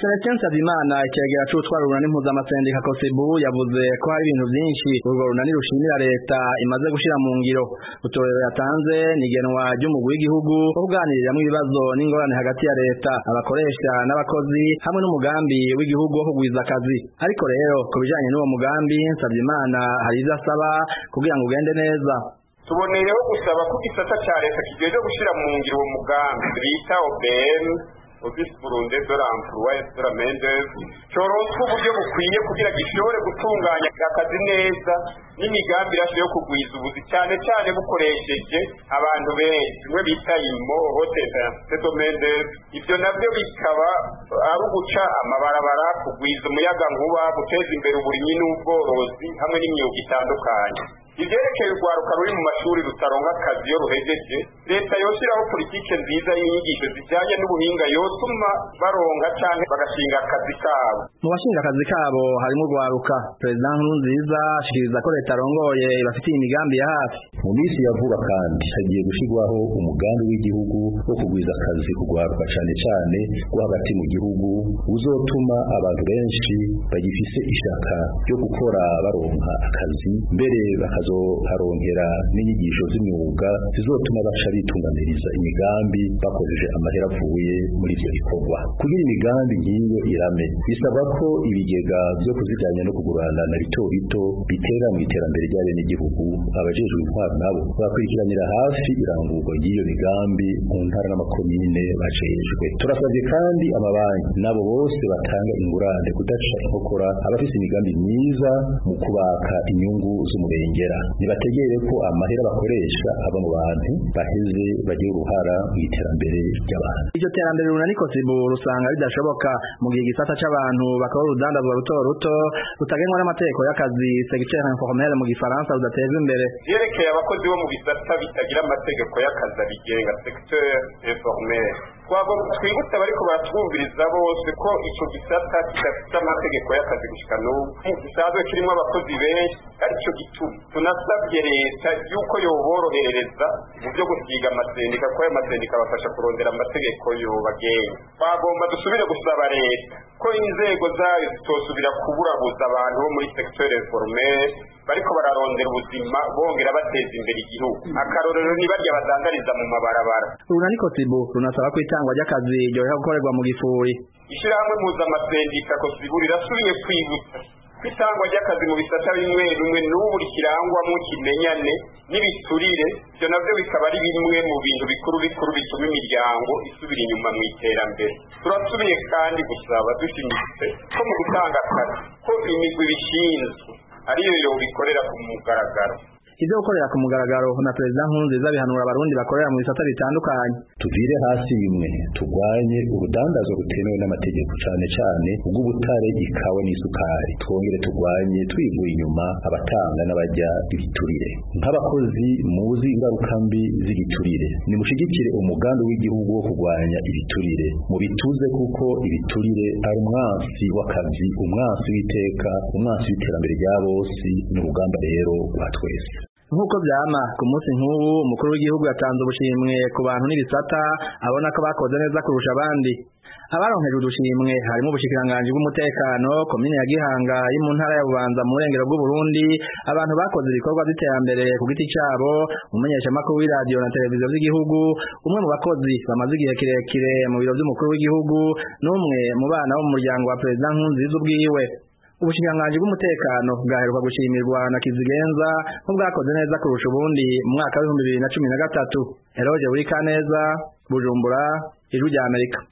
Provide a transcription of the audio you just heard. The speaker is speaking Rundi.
Celestin Nsabimana ikegera c'utwara urunani mpuzamasendik Kosebu yavuze ko hari ibintu vyinshi urwo runani rushimira leta imaze gushira mu ngiro utorero yatanze nigenwa ry'umugwi w'igihugu wo kuganiriramwo ibibazo n'ingorane hagati ya leta abakoresha n'abakozi hamwe n'umugambi w'igihugu wo kugwiza akazi ariko rero ku bijanye n'uwo mugambi Nsabimana hari ivyo asaba kugira ngo ugende neza tuboneyeho gusaba ko igisata ca leta kigeje gushira mu ngiro uwo mugambi bita OBM office burunde de l'emploi et de la main d'œuvre coronswa uburyo bukwiye kugira gishobore gutunganya akazi neza n'imigambi irashe yo kugwiza ubuzi cyane cyane bukoresheje abantu benshi bimwe bita imo hoteza de main d'œuvre ivyo navyo bikaba ari uguca amabarabara kugwiza umuyaga nkuba guteza imbere uburimyi n'ubworozi hamwe n'imyuga itandukanye ivyerekeye urwaruka ruri mu mashuri rutaronka akazi iyo ruhejeje leta yoshiraho politike nziza y'inyigisho zijanye n'ubuhinga yotuma baronka canke bagashinga akazi kabo mu bashinga akazi kabo harimo urwaruka perezida nkurunziza ashikiriza ko leta arongoye ibafitiye imigambi ya hafi mu minsi ya vuba kandi hagiye gushirwaho umugambi w'igihugu wo kugwiza akazi kugwaruka cane cane rwo hagati mu gihugu uzotuma abantu benshi bagifise ishaka ryo gukora baronka akazi mbere bakazoharonkera n'inyigisho z'imyuga zizotuma baca bitunganiriza imigambi bakoresheje amahera avuye muri ivyo bikorwa kugira imigambi nk'iyo irame bisaba ko ibigega vyo kuziganya no kugurana na bito bito bitera mu iterambere ry'abenegihugu abajejwe intwaro nabo bakurikiranira hafi irangurwa ry'iyo migambi mu ntara n'amakomine bajejwe turasabye kandi amabanki nabo bose batanga ingurane kudaca inkokora abafise imigambi myiza mu kubaka inyungu z'umurengera nibategere ko amahera bakoresha ava mu bantu baheze bagira uruhara mu iterambere ry'abantu iryo terambere runani Kosebu rusanga bidashoboka mu gihe igisata c'abantu bakora urudandazwa ruto ruto rutagenwa n'amategeko y'akazi secteur informel mu gifaransa rudatezwa imbere vyerekeye abakozi bo mu bisata bitagira amategeko y'akazi abigenga secteur informel twagomba twibutse abariko baratwumviriza bose ko ico gisata kidafite amategeko y'akazi gushika n'ubu gisanzwe kirimo abakozi benshi arico gituma tunasabye leta yuko yoborohereza mu vyo gusiga amasendika kuko ayo masendika abafasha kurondera amategeko yobagenga twagomba dusubire gusaba leta ko inzego zayo zitosubira kuburabuza abantu bo muri secteur informel bariko bararondera ubuzima bongera bateza imbere igihugu akarorero ni barya badandariza mu mabarabara urunani Kosebu runasaba ko itangwa ry'akazi ryohera gukorerwa mu gifuri ishirahamwe mpuzamasendik Kosebu rirasubiye kwibutsa kwitangwa ry'akazi mu bisata bimwe bimwe n'ubu rikirangwamo kimenyane n'ibiturire ivyo navyo bikaba ari bimwe mu bintu bikuru bikuru bituma imiryango isubira inyuma mu iterambere turasubiye kandi gusaba dushimitse ko mu gutanga akazi ko imigwi bishinzwe ariyo yobikorera ku mugaragaro ivyo gukorera ku mugaragaro na perezida nkurunziza bihanura abarundi bakorera mu bisata bitandukanye tuvire hasi bimwe turwanye urudandazo rutemewe n'amategeko cane cane ubw'ubutare ikawa n'isukari twongere turwanye twivuye inyuma abatanga n'abajya ibiturire nk'abakozi muzi ingaruka mbi z'igiturire nimushigikire umugambi w'igihugu wo kurwanya ibiturire mubituze kuko ibiturire ari umwansi w'akazi umwansi w'iteka umwansi w'iterambere rya bose n'urugamba rero rwa twese nk'uko vyama ku munsi nk'ubu umukuru w'igihugu yatanze ubushimwe ku bantu n'ibisata abona ko bakoze neza kurusha abandi abaronkeje udushimwe harimo ubushikiranganji bw'umutekano komine ya Gihanga iri mu ntara ya Bubanza mu burengero bw'Uburundi abantu bakoze ibikorwa by'iterambere ku giti cabo umumenyeshamakuru w'iradiyo na televiziyo z'igihugu umwe mu bakozi bamaze igihe kirekire mu biro vy'umukuru w'igihugu n'umwe mu bana bo mu muryango wa perezida Nkurunziza ubwiwe ubushikiranganji bw'umutekano bwaheruka gushimirwa na Kizigenza ko bwakoze neza kurusha ubundi mu mwaka w'ibihumbi bibiri na cumi na gatatu Eroge Burikaneza Bujumbura Ijwi rya Amerika